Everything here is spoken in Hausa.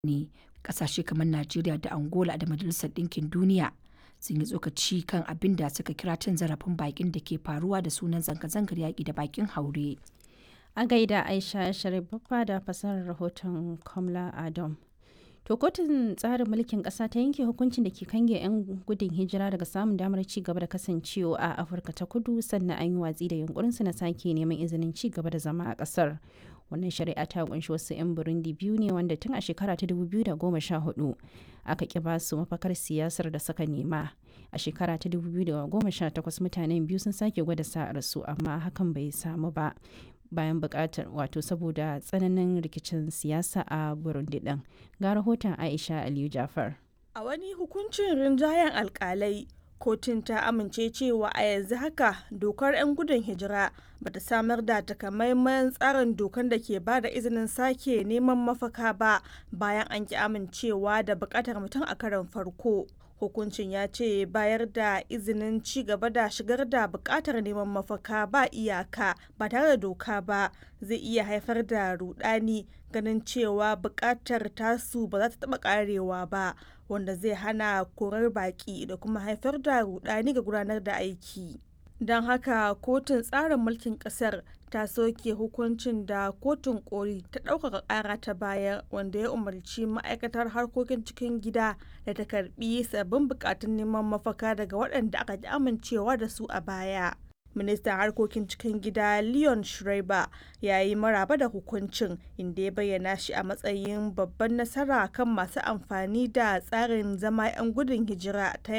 ne kasashe kamar Najeriya da Angola da Majalisar Ɗinkin Duniya sun yi tsokaci kan abin da suka kira cin zarafin bakin da ke faruwa da sunan zanga-zangar yaƙi da bakin haure. A gaida Aisha Sharif Baffa da fasarar rahoton Kamla Adam. To kotun tsarin mulkin ƙasa ta yanke hukuncin da ke kange 'yan gudun hijira daga samun damar ci gaba da kasancewa a Afirka ta kudu sannan an yi watsi da yunkurinsu na sake neman izinin ci gaba da zama a ƙasar. Wannan shari'a ta kunshi wasu 'yan Burundi biyu ne wanda tun a shekara ta 2014 aka ƙi ba su mafakar siyasar da suka nema. A shekara ta 2018 mutanen biyu sun sake gwada sa'arsu amma hakan bai samu ba. bayan bukatar wato saboda tsananin rikicin siyasa a burundi din ga rahoton aisha aliyu jafar a wani hukuncin rinjayen alkalai kotun ta amince cewa a yanzu haka dokar 'yan gudun hijira bata samar da takamaiman tsarin dokar da ke ba da izinin sake neman mafaka ba bayan an ki amincewa da bukatar mutum a karon farko hukuncin ya ce bayar da izinin ci gaba da shigar da bukatar neman mafaka ba iyaka ba tare da doka ba zai iya haifar da rudani ganin cewa bukatar tasu ba za ta taba karewa ba wanda zai hana korar baki da kuma haifar da rudani ga gudanar da aiki don haka kotun tsarin mulkin kasar ta soke hukuncin da kotun koli ta ɗaukaka ƙara ta bayar wanda ya umarci ma'aikatar harkokin cikin gida da ta karbi sabbin bukatun neman mafaka daga waɗanda aka ji amincewa da su a baya ministan harkokin cikin gida leon schreiber ya yi maraba da hukuncin inda ya bayyana shi a matsayin babban nasara kan masu amfani da tsarin zama 'yan gudun hijira ta